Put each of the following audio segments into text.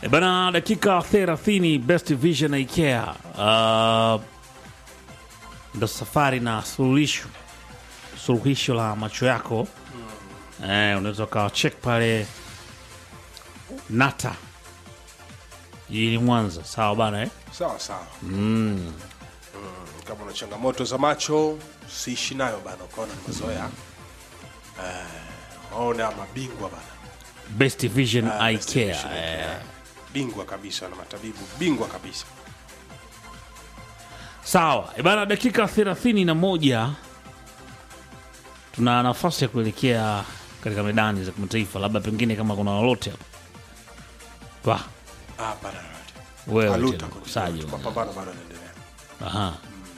E bana, dakika 30 Best Vision Ikea uh, ndo safari na suluhisho suluhisho la macho yako eh, unaweza ukawa check pale Nata jijini Mwanza, sawa bana eh? sawa sawa mm. kama una changamoto za macho siishi nayo bana ukaona ni mazoea eh, waone ama bingwa bana Best Vision Ah, Eye Best Care Vision Eye eh. Care. bingwa kabisa na matabibu bingwa kabisa Sawa e bana, dakika 31 tuna nafasi ya kuelekea katika medani za kimataifa, labda pengine kama kuna lolote hapo Wa, Ah, bana wewe aluta tena, kwenye- Sajo. mapambano bado yanaendelea Aha.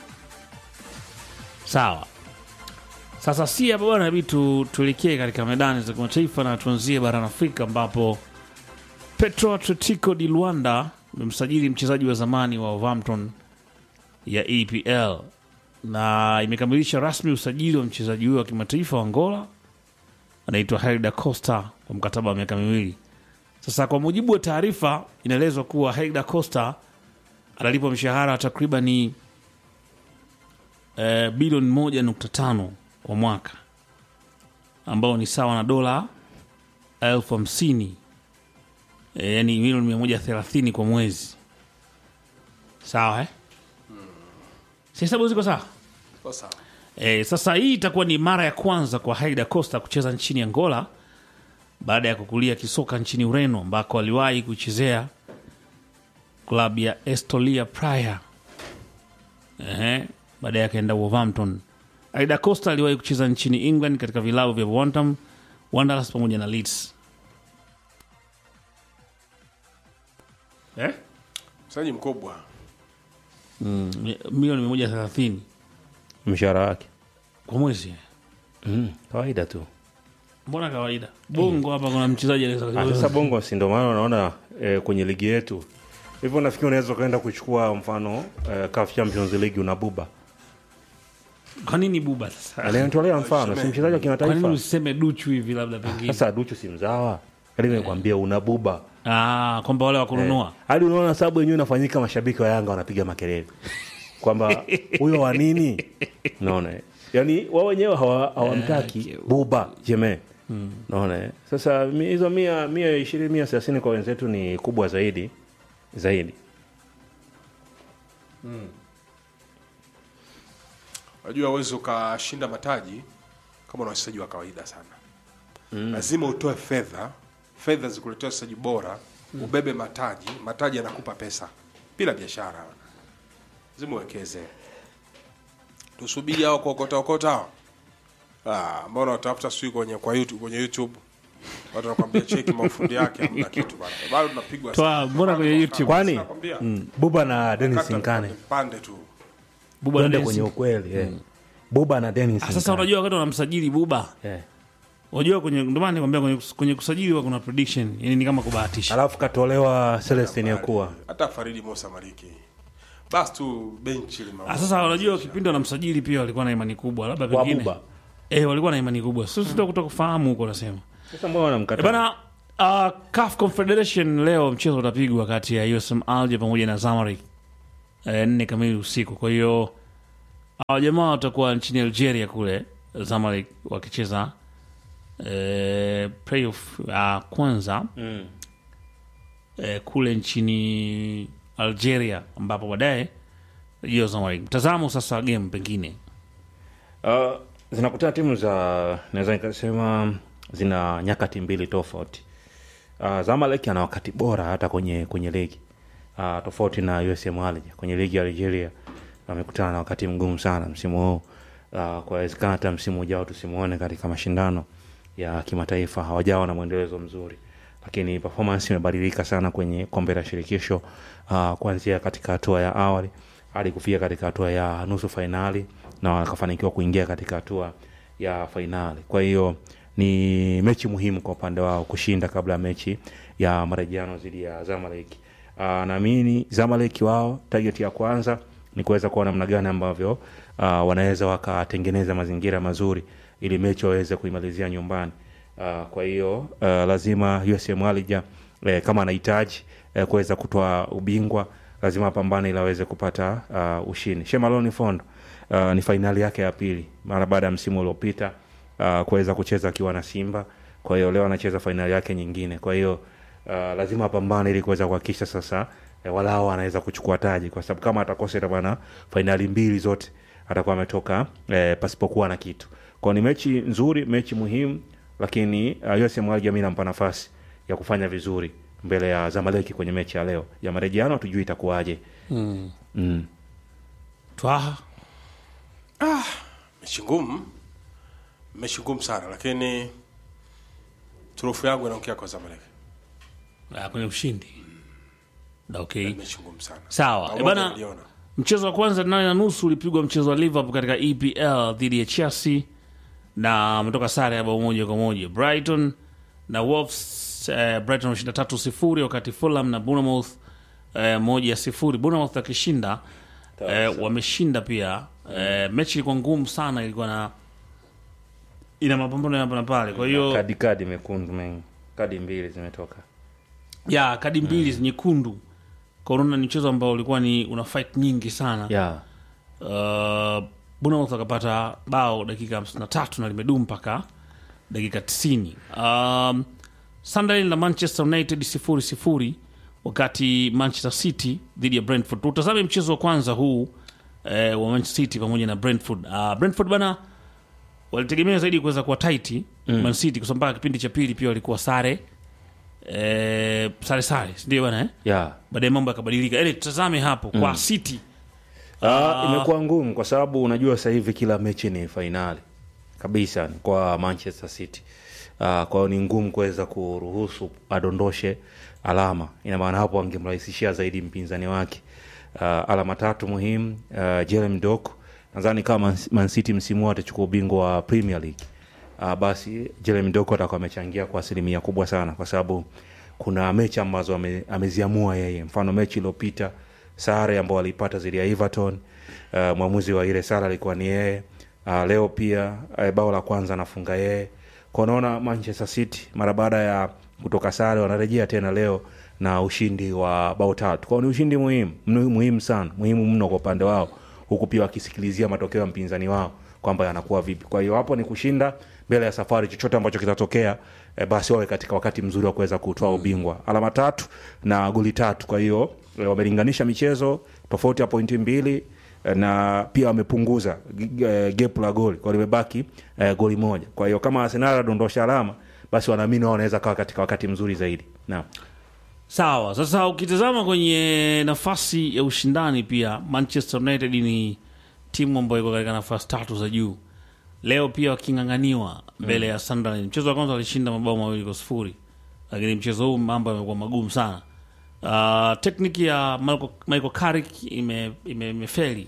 Sawa. Sasa si hapa bwana, inabidi tu, tuelekee katika medani za kimataifa na tuanzie barani Afrika ambapo Petro Atletico di Luanda imemsajili mchezaji wa zamani wa Wolverhampton ya EPL na imekamilisha rasmi usajili wa mchezaji huyo wa kimataifa wa Angola anaitwa Helder Costa kwa mkataba wa miaka miwili. Sasa kwa mujibu wa taarifa, inaelezwa kuwa Helder Costa analipwa mshahara wa takribani eh, bilioni moja nukta tano kwa mwaka ambao ni sawa na dola elfu hamsini eh, yani milioni mia moja thelathini kwa mwezi sawa eh? si hesabu ziko sawa Kwa sawa E, sasa hii itakuwa ni mara ya kwanza kwa Haida Costa kucheza nchini Angola baada ya kukulia kisoka nchini Ureno ambako aliwahi kuchezea klabu ya Estolia Praia. Ehe, baadaye akaenda Wolverhampton. Haida Costa aliwahi kucheza nchini England katika vilabu vya Wolverhampton Wanderers pamoja na Leeds. Eh? mchezaji mkubwa Mi- Milioni mia moja thelathini mshahara wake kwa mwezi. mm, kawaida tu Mbona kawaida? Bongo hapa kuna mchezaji Ah, anaweza sasa bongo si ndo maana unaona eh, kwenye ligi yetu hivyo nafikiri unaweza ukaenda kuchukua mfano eh, CAF Champions League una buba Kwa nini buba sasa? anayetolea mfano si mchezaji wa Kwa nini kimataifa usiseme duchu hivi labda pengine? sasa duchu si mzawa hadi nimekwambia una buba Ah, kwamba wale wa kununua. hadi unaona sababu yenyewe inafanyika mashabiki wa yanga wanapiga makelele kwamba huyo wa nini naona eh. yaani wao wenyewe hawa- hawamtaki buba jeme naona eh. sasa mi- hizo mia mia ishirini mia thelathini kwa wenzetu ni kubwa zaidi zaidi unajua uwezi ukashinda mataji kama una wachezaji wa kawaida sana lazima utoe fedha fedha zikuletea wachezaji bora ubebe mataji mataji yanakupa pesa bila biashara lazima uwekeze tusubiri hao kuokota okota hao ah, mbona watafuta sijui kwenye kwa YouTube, kwenye youtube watu wanakwambia cheki mafundi yake hamna kitu bana bado tunapigwa Toa, sana. mbona kwenye YouTube? Kwani? Nakwambia, buba na denis kata nkane pande tu Buba tuende Dennis. kwenye ukweli eh. buba na denis Ah, Sasa Nkane. unajua wakati wanamsajili Buba, eh. unajua kwenye ndio maana nikwambia kwenye, kwenye kusajili huwa kuna prediction, yani ni kama kubahatisha. alafu katolewa celestin yakuwa hata Faridi Musa Maliki basi tu benchi lima Ah, Sasa unajua kipindi wanamsajili pia walikuwa na imani kubwa, labda Kwa pengine. Buba. Eh, walikuwa na imani kubwa. Sisi sisi kutoka kufahamu huko nasema. sasa mbona E wanamkata bana uh, CAF Confederation leo mchezo utapigwa kati ya USM Alger pamoja na Zamalek eh, nne kamili usiku. Kwa hiyo hawa jamaa watakuwa nchini Algeria kule Zamalek wakicheza eh, playoff ya kwanza mm. eh, kule nchini Algeria ambapo baadaye hiyo Zamalek. Mtazamo sasa wa game pengine Uh, zinakutana timu za naweza nikasema zina nyakati mbili tofauti. Uh, Zamalek ana wakati bora hata kwenye kwenye ligi uh, tofauti na USM Alger kwenye ligi ya Algeria wamekutana na wakati mgumu sana msimu huu. Uh, kwa wezekana hata msimu ujao tusimuone katika mashindano ya kimataifa, hawajawa na mwendelezo mzuri, lakini performance imebadilika sana kwenye kombe la shirikisho uh, kuanzia katika hatua ya awali hadi kufika katika hatua ya nusu fainali na wakafanikiwa kuingia katika hatua ya fainali. Kwa hiyo ni mechi muhimu kwa upande wao kushinda kabla ya mechi ya marejeano dhidi ya Zamalek. Uh, naamini Zamalek wao target ya kwanza ni kuweza kuona namna gani ambavyo uh, wanaweza wakatengeneza mazingira mazuri ili mechi waweze kuimalizia nyumbani. Uh, kwa hiyo uh, lazima USM Alger eh, kama anahitaji eh, kuweza kutoa ubingwa lazima apambane ili aweze kupata uh, ushindi shemaloni fondo uh, ni fainali yake ya pili mara baada ya msimu uliopita uh, kuweza kucheza akiwa na simba kwa hiyo leo anacheza fainali yake nyingine kwa hiyo uh, lazima apambane ili kuweza kuhakikisha sasa eh, walao anaweza kuchukua taji kwa sababu kama atakosa itamana fainali mbili zote atakuwa ametoka eh, pasipokuwa na kitu kwao ni mechi nzuri mechi muhimu lakini uh, USM Alger mi nampa nafasi ya kufanya vizuri mbele ya Zamaleki kwenye mechi ya leo ya marejeano hatujui itakuwaje mm. mm. twaha mechi ngumu mechi ngumu sana lakini turufu yangu inaongea kwa Zamalek Ah, kwenye ushindi okay mechi ngumu sana sawa Na Eh, wote bana waliona. mchezo wa kwanza nane na nusu ulipigwa mchezo wa liverpool katika epl dhidi ya chelsea na ametoka sare ya bao moja kwa moja brighton na wolves eh, brighton wameshinda tatu sifuri wakati fulham na bournemouth eh, moja sifuri bournemouth akishinda eh, wameshinda pia eh, mechi ilikuwa ngumu sana ilikuwa na ina mapambano ya hapa na pale kwa hiyo kadi kadi mekundu mengi kadi mbili zimetoka ya kadi mbili mm. nyekundu korona ni mchezo ambao ulikuwa ni una fight nyingi sana yeah. uh, Bournemouth akapata bao dakika 53 na limedumu mpaka dakika 90 um, Sunderland na Manchester United sifuri sifuri wakati Manchester City dhidi ya Brentford tutazame mchezo wa kwanza huu eh, wa Manchester City pamoja na Brentford uh, Brentford bana walitegemea zaidi kuweza kuwa taiti mm. Man City kwa sababu mpaka kipindi cha pili pia walikuwa sare eh, sare sare sindio bana eh? Yeah. baadaye mambo yakabadilika ele tutazame hapo kwa City Uh, imekuwa ngumu kwa sababu unajua sasa hivi kila mechi ni fainali kabisa ni kwa Manchester City. Uh, kwa hiyo ni ngumu kuweza kuruhusu adondoshe alama. Ina maana hapo angemrahisishia zaidi mpinzani wake. Uh, alama tatu muhimu. Uh, Jeremy Doku nadhani kama Man- Man City msimu huu atachukua ubingwa wa Premier League. Uh, basi Jeremy Doku atakuwa amechangia kwa asilimia kubwa sana kwa sababu kuna mechi ambazo ame, ameziamua yeye. Mfano mechi iliyopita sare ambao walipata dhidi ya Everton. Uh, mwamuzi wa ile sare alikuwa ni yeye. Uh, leo pia uh, bao la kwanza anafunga yeye. Kwa unaona Manchester City mara baada ya kutoka sare wanarejea tena leo na ushindi wa bao tatu. Kwa hiyo ni ushindi muhimu, mnu- muhimu sana, muhimu mno kwa upande wao, huku pia wakisikilizia matokeo ya mpinzani wao kwamba yanakuwa vipi. Kwa hiyo hapo ni kushinda mbele ya safari, chochote ambacho kitatokea e, basi wawe katika wakati mzuri wa kuweza kutoa ubingwa. Alama tatu na goli tatu. Kwa hiyo e, wamelinganisha michezo tofauti ya pointi mbili e, na pia wamepunguza g- e, gap la goli, kwa hiyo limebaki e, goli moja. Kwa hiyo kama Arsenal adondosha alama, basi wanaamini wao wanaweza kawa katika wakati mzuri zaidi. Naam. Sawa, sasa ukitazama kwenye nafasi ya ushindani pia Manchester United ni timu ambayo iko katika nafasi tatu za juu. Leo pia waking'ang'aniwa mbele ya Sunderland. Mchezo wa kwanza walishinda mabao mawili kwa sifuri, lakini mchezo huu mambo yamekuwa magumu sana. Uh, tekniki ya Michael, Michael Carrick ime, ime, imefeli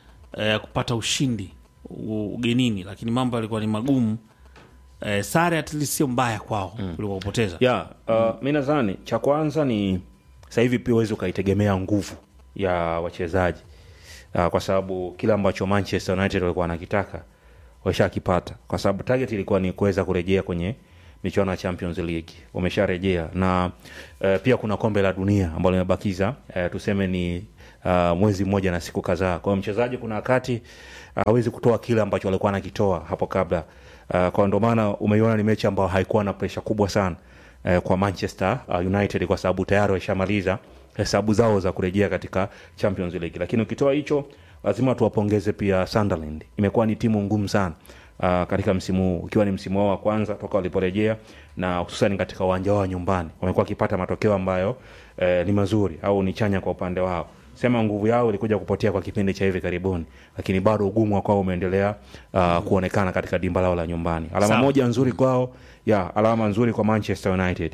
eh, kupata ushindi u- ugenini, lakini mambo yalikuwa ni magumu. Eh, sare at least sio mbaya kwao kuliko kupoteza. ya uh, mi nadhani cha kwanza ni sasa hivi pia uwezi ukaitegemea nguvu ya wachezaji uh, kwa sababu kile ambacho manchester united walikuwa wanakitaka washakipata kwa sababu target ilikuwa ni kuweza kurejea kwenye michuano ya champions league wamesharejea na uh, pia kuna kombe la dunia ambalo limebakiza uh, tuseme ni uh, mwezi mmoja na siku kadhaa kwa hiyo mchezaji kuna wakati hawezi kutoa kile ambacho walikuwa anakitoa hapo kabla uh, kwa ndo maana umeiona ni mechi ambayo haikuwa na presha kubwa sana uh, kwa manchester uh, united kwa sababu tayari waishamaliza hesabu zao za kurejea katika champions league lakini ukitoa hicho lazima tuwapongeze pia sunderland imekuwa ni timu ngumu sana uh, katika msimu huu ukiwa ni msimu wao wa kwanza toka waliporejea na hususan katika uwanja wao wa nyumbani wamekuwa wakipata matokeo ambayo eh, ni mazuri au ni chanya kwa upande wao sema nguvu yao ilikuja kupotea kwa kipindi cha hivi karibuni lakini bado ugumu wa kwao umeendelea uh, kuonekana katika dimba lao la nyumbani alama Sawa. moja nzuri kwao ya alama nzuri kwa manchester united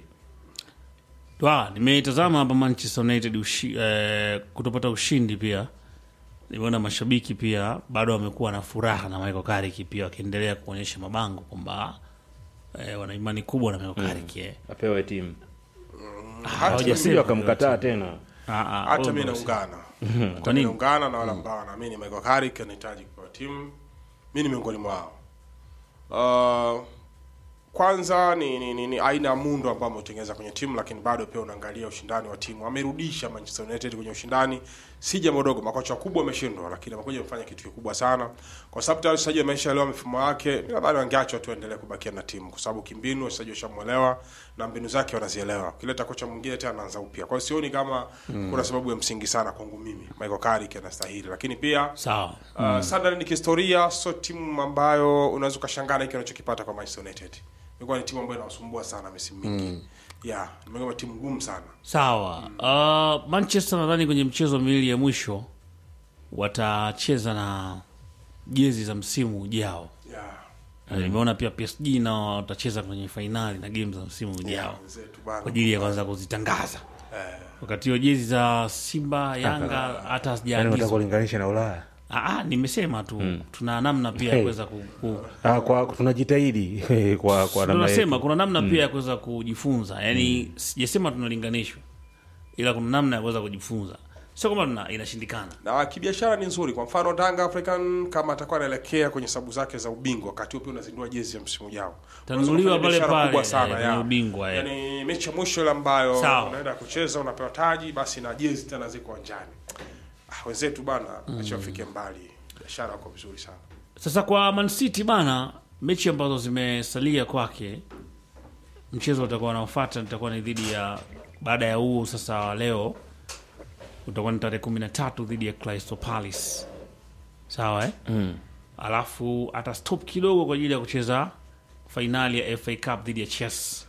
Wa, nimetazama hapa Manchester United ushi, eh, kutopata ushindi pia. Nimeona mashabiki pia bado wamekuwa na furaha na Michael Carrick pia wakiendelea kuonyesha mabango kwamba eh, wana imani kubwa na Michael Carrick. Eh. apewe timu Hawajasema sio akamkataa tena Ah, ah, hata mi almost. naungana Kwa Hata mi nini? naungana na wale ambao wanaamini Michael Carrick anahitaji kupewa timu mi ni miongoni mwao uh, kwanza ni, ni, ni, ni aina ya muundo ambao ametengeneza kwenye timu, lakini bado pia unaangalia ushindani wa timu. Amerudisha Manchester United kwenye ushindani, si jambo dogo. Makocha wakubwa wameshindwa, lakini amekuja kufanya kitu kikubwa sana, kwa sababu tayari wachezaji wameshaelewa mifumo yake. Mimi nadhani wangeachwa tu endelee kubakia na timu, kwa sababu kimbinu wachezaji washamuelewa na mbinu zake wanazielewa. Ukileta kocha mwingine tena anaanza upya, kwa hiyo sioni kama kuna sababu ya msingi sana kwangu mimi. Michael Carrick anastahili, lakini pia sawa Uh, Sunderland kihistoria sio timu ambayo unaweza ukashangaa na hiki unachokipata kwa Manchester United. Imekuwa ni timu ambayo inawasumbua sana misimu mingi. Yeah, imekuwa timu ngumu sana. sawa uh, manchester nadhani kwenye mchezo miwili ya mwisho watacheza na jezi za msimu ujao Yeah. Na nimeona pia psg nao watacheza kwenye fainali na game za msimu ujao Wenzetu kwa bana. ajili ya kwanza kuzitangaza wakati hiyo jezi za simba yanga hata yani unataka hazijaagizwa kulinganisha na ulaya Ah, ah, nimesema tu tuna namna pia ya Hey. kuweza ku, ku, ah, kwa tunajitahidi kwa kwa namna tunasema yetu. kuna namna pia ya kuweza kujifunza yaani sijasema tunalinganishwa ila kuna namna ya kuweza kujifunza sio kwamba tuna inashindikana Na kibiashara ni nzuri. Kwa mfano Tanga African kama atakuwa anaelekea kwenye sababu zake za ubingwa, wakati huo pia unazindua jezi ya msimu ujao. Tanunuliwa Unaweza kufanya pale biashara pale, kubwa sana eh, ya. kwenye ubingwa, eh. Yaani mechi ya mwisho ile ambayo Sawa. unaenda kucheza unapewa taji basi na jezi tena ziko uwanjani. Ah, wenzetu bana, acha wafike mbali. Biashara wako vizuri sana. sasa kwa Man City bana mechi ambazo zimesalia kwake mchezo utakuwa unaofuata utakuwa ni dhidi ya baada ya huu sasa wa leo utakuwa ni tarehe kumi na tatu dhidi ya Crystal Palace sawa eh? Mm. alafu ata stop kidogo kwa ajili ya kucheza fainali ya FA Cup dhidi ya Chelsea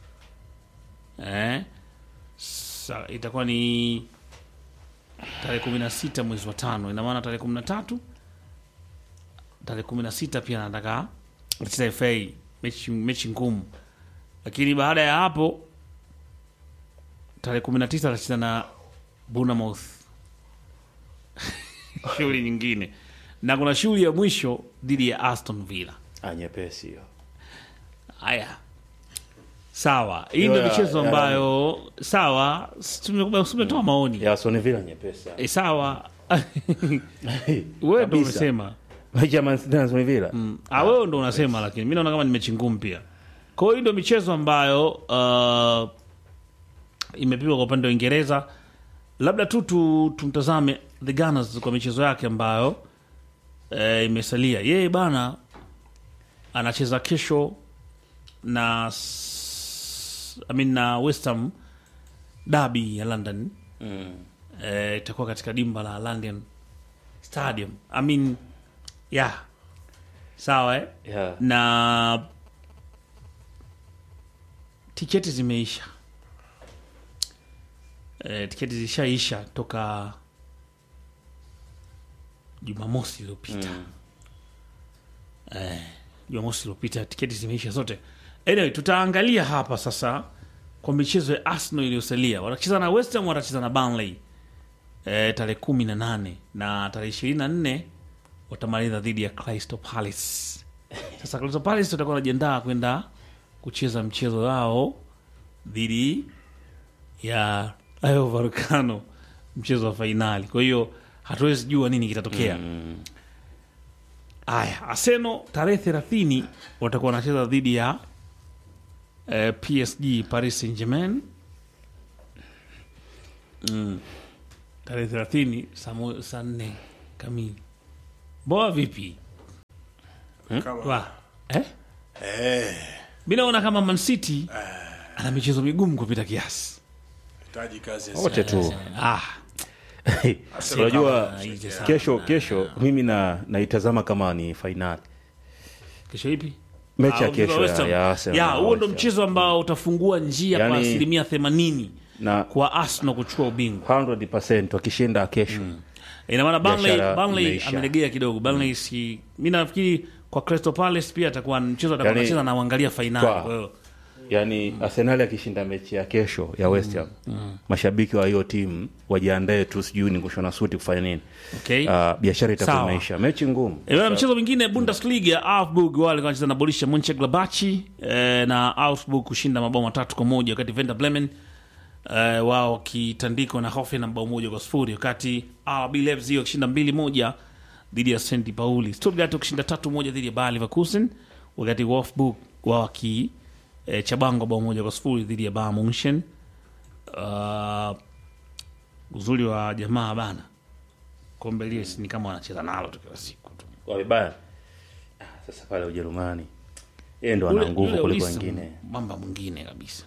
eh? Sa, itakuwa ni tarehe kumi na sita mwezi wa tano ina maana tarehe kumi na tatu tarehe kumi na sita pia nataka kucheza FA mechi, mechi ngumu lakini baada ya hapo tarehe kumi na tisa atacheza na Bournemouth shughuli nyingine na kuna shughuli ya mwisho dhidi ya Aston Villa ah, nyepesi hiyo haya sawa hii ndio Ya- michezo ya- ambayo sawa si tume- tumetoa maoni ya Aston Villa nyepesi e, sawa wewe ndo Kabisa. umesema mechi ya Man City na Aston Villa Ah, wewe ndo unasema lakini mi naona kama ni mechi ngumu pia kwa hiyo hii ndio michezo ambayo uh, imepigwa kwa upande wa uingereza labda tu tu- tumtazame the Gunners kwa michezo yake ambayo eh, imesalia yeye bana anacheza kesho na s- I mean, na West Ham dabi ya London mm. eh, itakuwa katika dimba la London Stadium I mean, yeah. sawa eh? yeah. na tiketi zimeisha e, tiketi zishaisha toka jumamosi iliyopita Mm. Eh, jumamosi iliyopita tiketi zimeisha zote anyway tutaangalia hapa sasa kwa michezo ya arsenal iliyosalia watacheza na west ham watacheza na Burnley e, tarehe kumi na nane na tarehe ishirini na nne watamaliza dhidi ya Crystal Palace sasa Crystal Palace watakuwa wanajiandaa kwenda kucheza mchezo wao dhidi ya Rayo Vallecano, mchezo wa fainali. Kwa hiyo hatuwezi jua nini kitatokea. Aya, Arsenal tarehe thelathini watakuwa wanacheza dhidi ya eh, PSG Paris Saint Germain mm. tarehe thelathini saa mo- saa nne kamili. Boa vipi Kama wa eh? eh mi naona kama Man City ana michezo migumu kupita kiasi. hitaji kazi ya wote tu Ah, unajua kama hizi sana. kesho kesho mimi na naitazama kama ni fainali kesho ipi? mechi ya Ah, kesho West Ham. ya, ya Arsenal Ya, na huo ndo West Ham. mchezo ambao utafungua njia kwa Yani- asilimia themanini na kwa Arsenal kuchukua ubingwa. 100% wakishinda kesho Ina maana Burnley, Biashara Burnley imeisha. amelegea kidogo. Burnley si mi nafikiri kwa Crystal Palace pia atakuwa mchezo atakuwa Yani- anacheza na uangalia fainali. Kwa- Kwa hiyo yaani arsenali akishinda mechi ya kesho ya west ham mashabiki wa hiyo timu wajiandae tu sijui ni kushona suti kufanya nini okay. Ah, biashara itakuwa Sawa. imeisha mechi ngumu E, bana, mchezo mwingine Bundesliga Augsburg wale wanacheza na Borussia Monchengladbach e, na Augsburg kushinda mabao matatu kwa moja wakati Werder Bremen e, wao wakitandikwa na Hoffenheim mabao moja kwa sifuri wakati RB Leipzig wakishinda mbili moja dhidi ya St Pauli. Stuttgart wakishinda tatu moja dhidi ya Bayer Leverkusen wakati Wolfsburg wao e, Chabango bao moja kwa sifuri dhidi ya Bayern Munchen. Uh, uzuri wa jamaa bana, kombe lile si ni kama wanacheza nalo tu kila siku tu. wamebaya Ah, sasa pale ujerumani yeye ndo Ule- ana nguvu ule kuliko Ulisi wengine mamba mwingine kabisa.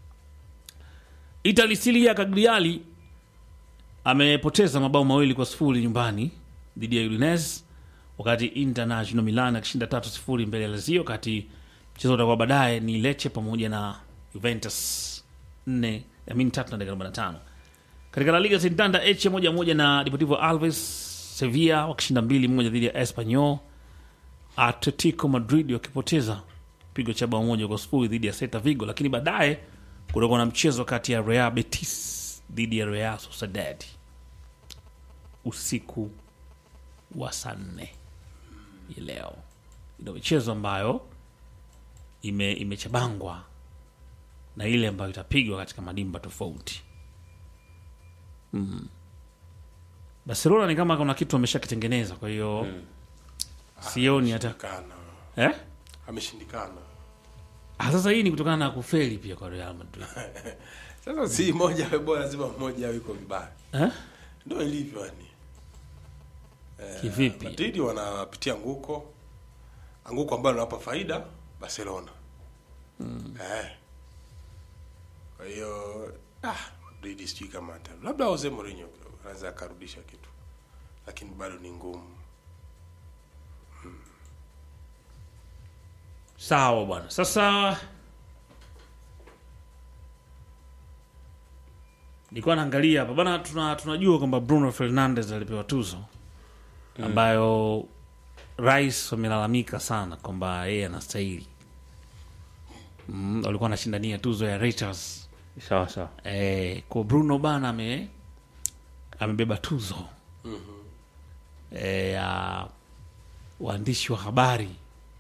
Italy Silia Cagliari amepoteza mabao mawili kwa sifuri nyumbani dhidi ya Udinese, wakati International Milan akishinda tatu sifuri mbele ya Lazio, wakati mchezo utakuwa baadaye ni Lecce pamoja na Juventus nne amini tatu na dakika arobaini na tano. Katika La Liga Santander Elche moja moja na Deportivo Alves, Sevilla wakishinda mbili moja dhidi ya Espanyol, Atletico Madrid wakipoteza pigo cha bao moja kwa sifuri dhidi ya Celta Vigo, lakini baadaye kutakuwa na mchezo kati ya Real Betis dhidi ya Real Sociedad usiku wa saa nne hii leo. Ina michezo ambayo ime imechabangwa na ile ambayo itapigwa katika madimba tofauti. Mm. Barcelona ni kama kuna kitu ameshakitengeneza, kwa hiyo sioni hata Kana. eh? Ameshindikana. Ah, sasa hii ni kutokana na kufeli pia kwa Real Madrid Sasa si moja awe bora, lazima mmoja awe yuko vibaya. eh? Ndio ilivyo yani. Kivipi? Madrid wanapitia anguko, anguko ambalo linawapa faida Barcelona. Eh. Kwa hiyo ah, Madrid sijui kama hata labda Jose Mourinho anaweza akarudisha kitu, lakini bado ni ngumu. Sawa bwana. Sasa nilikuwa naangalia hapa bana, tuna, tunajua kwamba Bruno Fernandes alipewa tuzo ambayo rais wamelalamika sana kwamba yeye anastahili. Mm, walikuwa anashindania tuzo ya Reuters. sawa sawa Eh, kwa Bruno bana ame amebeba tuzo eh, ya waandishi wa habari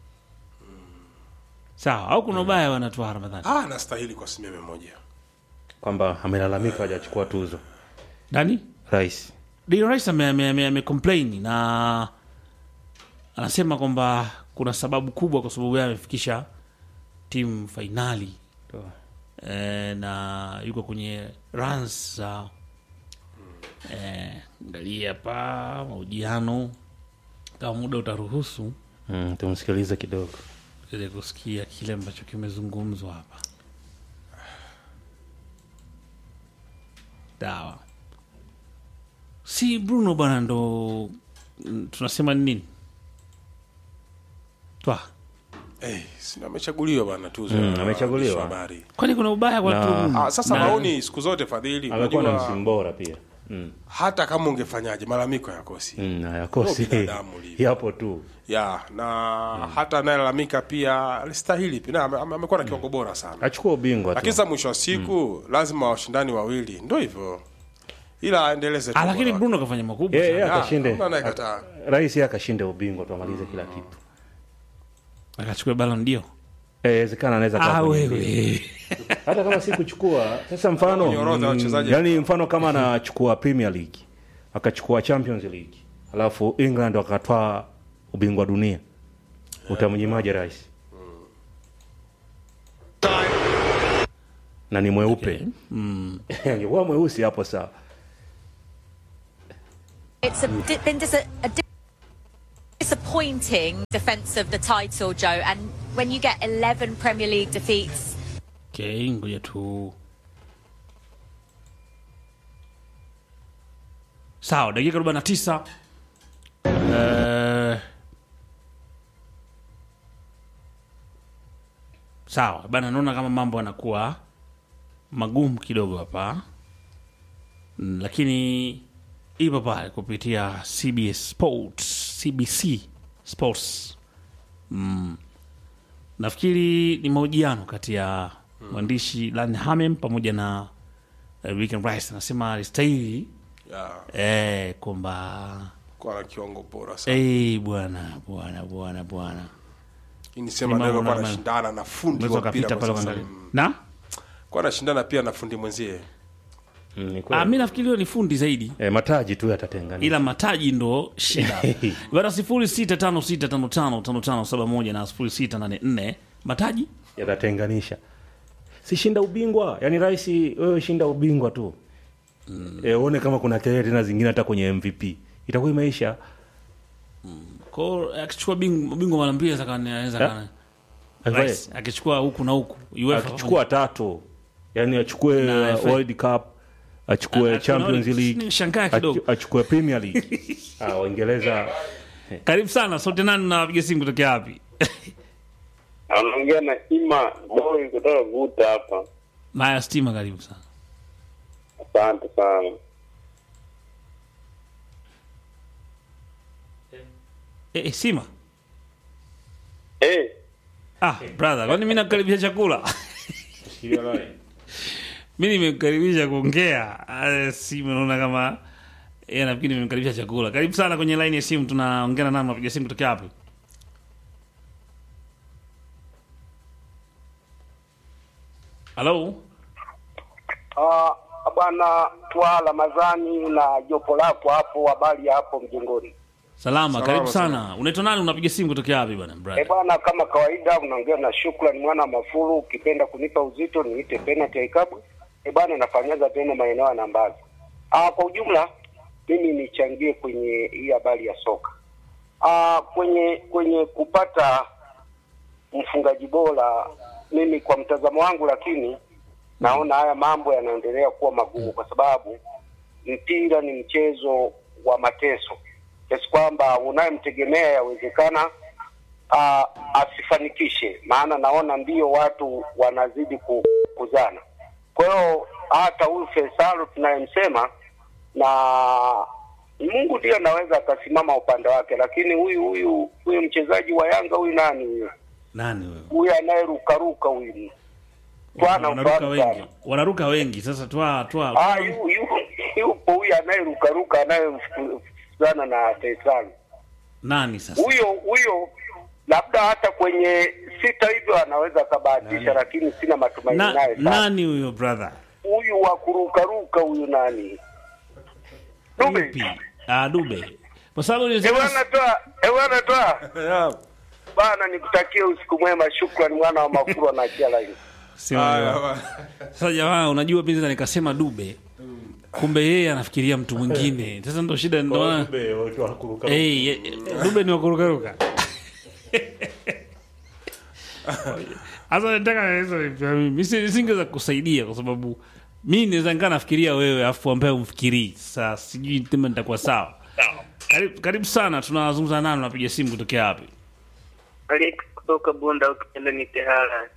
sawa, au kuna ubaya wanatoa Ramadhani Ah, anastahili kwa asilimia mia moja. kwamba amelalamika hajachukua tuzo Dani rais Declan Rice ame, ame, ame, ame complain na anasema kwamba kuna sababu kubwa kwa sababu yeye amefikisha timu fainali Toa. e, na yuko kwenye runs za eh, angalia hapa mahojiano kama muda utaruhusu mm, tumsikilize kidogo ili kusikia kile ambacho kimezungumzwa hapa. Dawa si Bruno bwana, ndo mm, tunasema ni nini twa, Eh, si amechaguliwa bana tuzo. Mm, ya amechaguliwa. waandishi wa habari. kwani kuna ubaya kwa Na- tu Ah, sasa na- maoni siku zote fadhili, amekuwa na unajua msimu bora pia mm. hata kama ungefanyaje malalamiko yakosi. Mm, hayakosi Ndio binadamu ulivyo. yapo tu ya na hata anayelalamika pia alistahili pia na ame- ame- amekuwa na kiwango bora sana achukua ubingwa lakini tu sasa mwisho wa siku lazima washindani wawili ndio hivyo ila aendeleze tu Ah, lakini bora. Bruno kafanya makubwa Yeye- sana. yeye Ah, akashinde hamna anayekataa. rais yeye akashinde ubingwa tuamalize kila kitu akachukua Ballon d'Or. Eh, inawezekana anaweza kaa Ah, kwenye mbio. wewe hata kama si kuchukua sasa mfano Kwenye orodha ya wachezaji. yani mfano kama anachukua premier league akachukua champions league alafu england wakatwaa ubingwa dunia utamnyimaje rais na ni mweupe angekuwa mweusi hapo sawa It's a, di- been dis- a di- disappointing defence of the title, Joe. And when you get 11 Premier League defeats, Okay, ngoja tu. Sawa, dakika 49. Eh, sawa bana, naona kama mambo yanakuwa magumu kidogo hapa Mm, lakini ipo pale kupitia CBS Sports, CBC Sports nafikiri ni mahojiano kati ya mwandishi Lan Hamem pamoja na uh, Rick Rice anasema alistahili ya eh, kwamba kwa na kiwango bora sana eh, bwana bwana bwana bwana Hii ni Ni sema mambo ndio kwa na- anashindana na fundi unaweza wa mpira ukapita kwa pale sasa uangalie Mm. na kwa anashindana pia na fundi mwenzie Mm, ni kweli. ah, mi nafikiri hiyo ni fundi zaidi Eh, mataji tu yatatenganisha ila mataji ndo shida bana sifuri sita tano sita tano tano tano tano saba moja na sifuri sita nane nne mataji yatatenganisha si shinda ubingwa yani rahisi wewe shinda ubingwa tu mm. e, uone kama kuna kelele tena zingine hata kwenye mvp itakuwa imeisha kwao akichukua bing- bingwa mara mbili sasa anaweza Eh? kana Akichukua- Rais, akichukua huku na huku UEFA akichukua tatu yani achukue Na FA. world cup achukue Ah, champions tunaona- league nishangaa kidogo. achu- achukue premier league ah, waingereza karibu sana sote nani napiga simu kutokea wapi anaongea na Ima Boy kutoka Guta hapa. maya stima karibu sana Asante sana. e, e, sima Eh, ah brother kwani mi nakukaribisha chakula mi nimekukaribisha kuongea Ah, simu naona kama yeye nafikiri nimemkaribisha chakula karibu sana kwenye line ya simu tunaongea na nani napiga simu kutokea wapi halo Ah, bwana Twala Mazani na jopo lako hapo, habari ya hapo mjengoni. salama, Salama, karibu salama. sana unaitwa nani unapiga simu kutokea wapi bwana Eh brother bwana, kama kawaida unaongea na Shukrani mwana wa Mafuru, ukipenda kunipa uzito niite penalty ya ikabu. Eh bwana, nafanyaza tena maeneo ya Nambazi. Ah, kwa ujumla mimi nichangie kwenye hii habari ya soka. Ah, kwenye kwenye kupata mfungaji bora, mimi kwa mtazamo wangu, lakini naona haya mambo yanaendelea kuwa magumu kwa sababu mpira ni mchezo wa mateso kiasi kwamba unayemtegemea yawezekana uh, asifanikishe, maana naona ndio watu wanazidi ku- kuzana. Kwa hiyo hata huyu Faisal tunayemsema na Mungu ndiye anaweza akasimama upande wake, lakini huyu huyu huyu mchezaji wa Yanga huyu nani huyu nani wewe huyu anayerukaruka huyu Twana wanaruka ufahamu wengi sana. wanaruka wengi sasa twa twa Ah, yu- yu- yupo huyu anayerukaruka anayemfukuzana na Faisal. nani sasa Huyo huyo labda hata kwenye sita hivyo anaweza akabahatisha, lakini sina matumaini Na, naye sana. nani huyo brother Huyu wa kurukaruka huyu nani? Dube. Yupi? ah dube kwa sababu Eh, nilisema bwana toa, eh, bwana toa. Bana nikutakie usiku mwema, shukrani mwana wa Mafuru na Kiala hiyo. Sio Haya, wewe. bwana. Sasa jamaa, unajua mimi sasa nikasema dube, kumbe yeye anafikiria mtu mwingine. Sasa ndo shida, ndo maana Dube, watu wanakuruka- Eh, eh, dube ni wakurukaruka. Sasa nataka naeleza vipi mimi Mimi si- nisingeweza kusaidia kwa sababu mimi naweza nikaa nafikiria wewe afu ambaye umfikirii. Sasa sijui tena nitakuwa sawa. Karibu, karibu sana, tunazungumza nani, unapiga simu kutokea wapi? Alex kutoka Bunda ukipenda ni Tehara.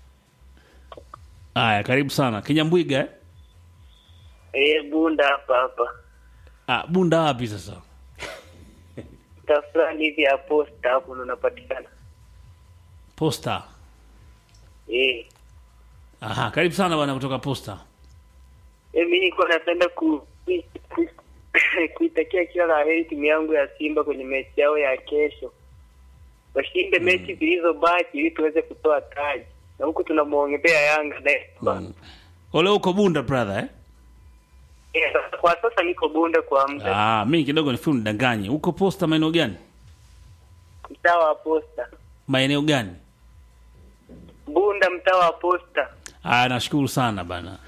Haya, karibu sana. Kinyambwiga eh? Eh, Bunda hapa hapa. Ah, Bunda wapi sasa? Mtaa fulani hivi ya posta hapo ndo unapatikana. Posta. Eh. Aha, karibu sana bwana kutoka Posta. Eh, mimi nilikuwa napenda ku ku- kuitakia kila la heri timu yangu ya Simba kwenye mechi yao ya kesho. Washinde mechi zilizobaki ili tuweze kutoa taji. Na huku tunamwongezea Yanga naye. Ole uko Bunda brother eh? Eh, sasa- kwa sasa niko Bunda kwa muda. Ah, mimi kidogo nifu nidanganye. Uko Posta maeneo gani? Mtaa wa posta. Maeneo gani? Bunda mtaa wa posta. Ah, nashukuru sana bana.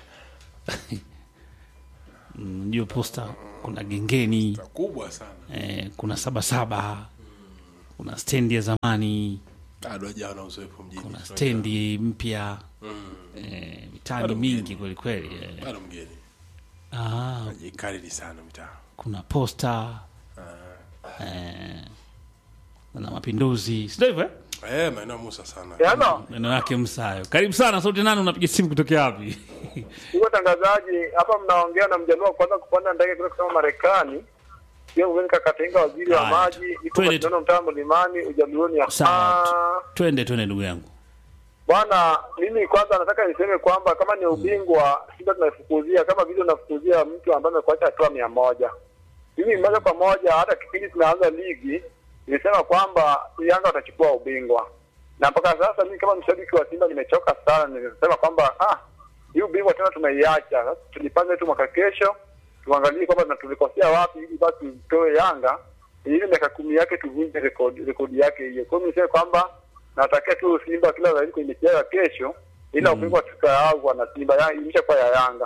Mm, Ndio Posta kuna gengeni, kubwa sana eh, kuna sabasaba, kuna stendi ya zamani, bado hajawa na uzoefu mjini kuna stendi mpya eh, mitaani mingi kweli kweli. Eh. bado mgeni Ah, jikariri sana mitaa kuna Posta eh, na Mapinduzi, sio hivyo eh? eh maeneo ya Musa sana Hello. Neno yake Msayo. Karibu sana, sauti nani, unapiga simu kutokea wapi? Huyo tangazaji hapa mnaongea na mjaluo wa kwanza kupanda ndege kutoka kusema Marekani. Sio Uveni Kakatenga waziri wa Haya, maji, tu- iko twende mashindano mtaa mlimani ujaluoni ya Sawa. Ah, Twende twende ndugu yangu. Bwana, mimi kwanza nataka niseme kwamba kama ni ubingwa Simba tunaifukuzia kama vile unafukuzia mtu ambaye amekuacha hatua mia moja. Mimi moja kwa moja, hata kipindi tunaanza ligi nilisema kwamba Yanga watachukua ubingwa, na mpaka sasa mimi kama mshabiki wa Simba nimechoka sana. Nilisema kwamba ah, hii ubingwa tena tumeiacha. Sasa tujipange tu mwaka kesho, tuangalie kwamba na tulikosea wapi, ili basi tutoe Yanga ili miaka kumi yake tuvunje rekodi rekodi yake hiyo. Kwa hiyo niseme kwamba natakia tu Simba kila zaidi kwenye mechi yao ya kesho, ila ubingwa tukaagwa na Simba ya imeshakuwa ya Yanga.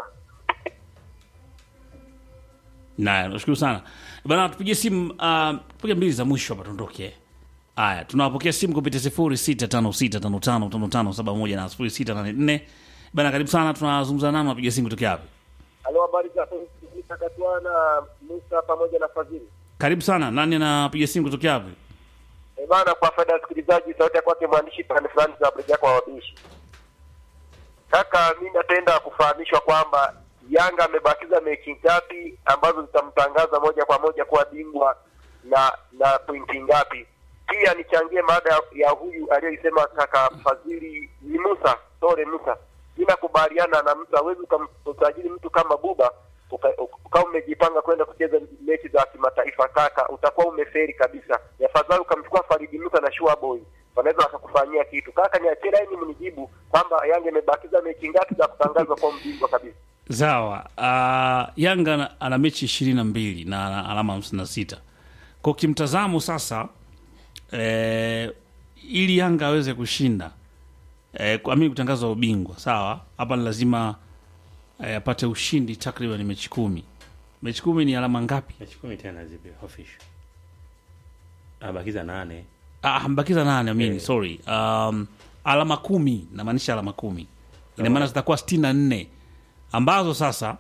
Naya, nashukuru sana bana, tupigie simu uh, tupige mbili za mwisho hapa tuondoke. Haya, tunawapokea simu kupitia sifuri sita tano sita tano tano tano tano saba moja na sifuri sita nane nne bana, karibu sana, tunazungumza nani, napiga simu kutokea wapi? Halo, habari za Takatwana Musa pamoja na Fadhili. Karibu sana, nani anapiga simu kutokea wapi? Eh bana, kwa faida ya wasikilizaji, sauti ya kwake mwandishi pande fulani za Brigade kwa wabishi. Kaka, mi napenda kufahamishwa kwamba Yanga amebakiza mechi ngapi ambazo zitamtangaza moja kwa moja kuwa bingwa na na pointi ngapi? Pia nichangie mada ya, ya huyu aliyoisema kaka Fadhili ni Musa sore Musa. Mi nakubaliana na mtu, hawezi ukamsajili mtu kama Buba uka- ukawa umejipanga kwenda kucheza mechi za kimataifa kaka, utakuwa umeferi kabisa. Ni afadhali ukamchukua Faridi Musa na Shua Boy, wanaweza wakakufanyia kitu. Kaka, niachie laini mnijibu kwamba Yanga imebakiza mechi ngapi za kutangazwa kwa mbingwa kabisa. Sawa. Uh, Yanga ana- ana mechi ishirini na mbili na ana alama hamsini na sita kwa kimtazamo sasa eh, ili Yanga aweze kushinda eh, kuamini kutangazwa ubingwa sawa, hapa ni lazima eh, apate ushindi takriban mechi kumi. Mechi kumi ni alama ngapi? mechi kumi tena zipi official abakiza nane Ah, mbakiza nane amini, sorry. Um, alama kumi namaanisha alama kumi ina maana zitakuwa sitini na nne ambazo sasa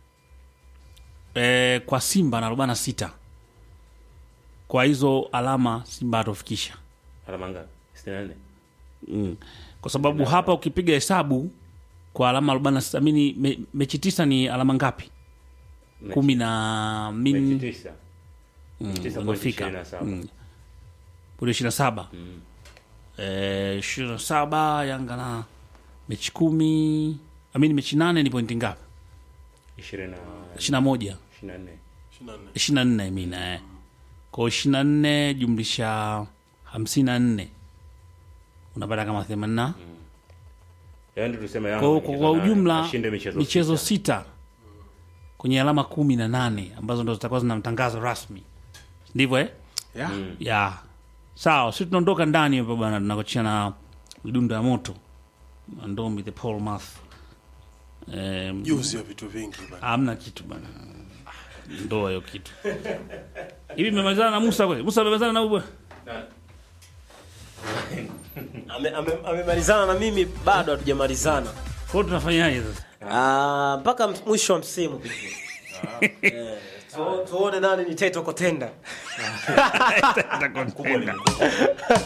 eh, kwa Simba na arobaini na sita kwa hizo alama Simba hatofikisha alama ngapi sitini na nne mm. kwa sababu hapa ukipiga hesabu kwa alama arobaini na sita amini me, mechi tisa ni alama ngapi? Mechi- kumi na mechi min tisa Mm, tisa point umefika. ishirini na saba. Mm. Bado ishirini na saba Eh, ishirini na saba Yanga na mechi kumi amini mechi nane ni pointi ngapi? ishirini na ishirini na moja ishirini na nne ishirini na nne mina eh. kwao ishirini na nne jumlisha hamsini na nne unapata kama themanini na yaani tuseme kwa, Yanga kwa, michezo kwa nane, ujumla ashinde michezo michezo sita. sita kwenye alama kumi na nane ambazo ndo zitakuwa zinamtangaza rasmi ndivyo eh? yeah. ya sawa si tunaondoka ndani hapa bana tunakochia na midundo ya moto ndombi the paul math Em, juzi ya vitu vingi bana. hamna kitu bana ndoa hiyo kitu hivi mmemalizana na musa kweli musa amemalizana na huyu bwana Ame- ame- amemalizana na mimi bado hatujamalizana kwa hiyo tunafanyaje sasa Ah, mpaka ms- mwisho wa msimu Eh, tu- tuone nani ni teto kotenda Itakontenda.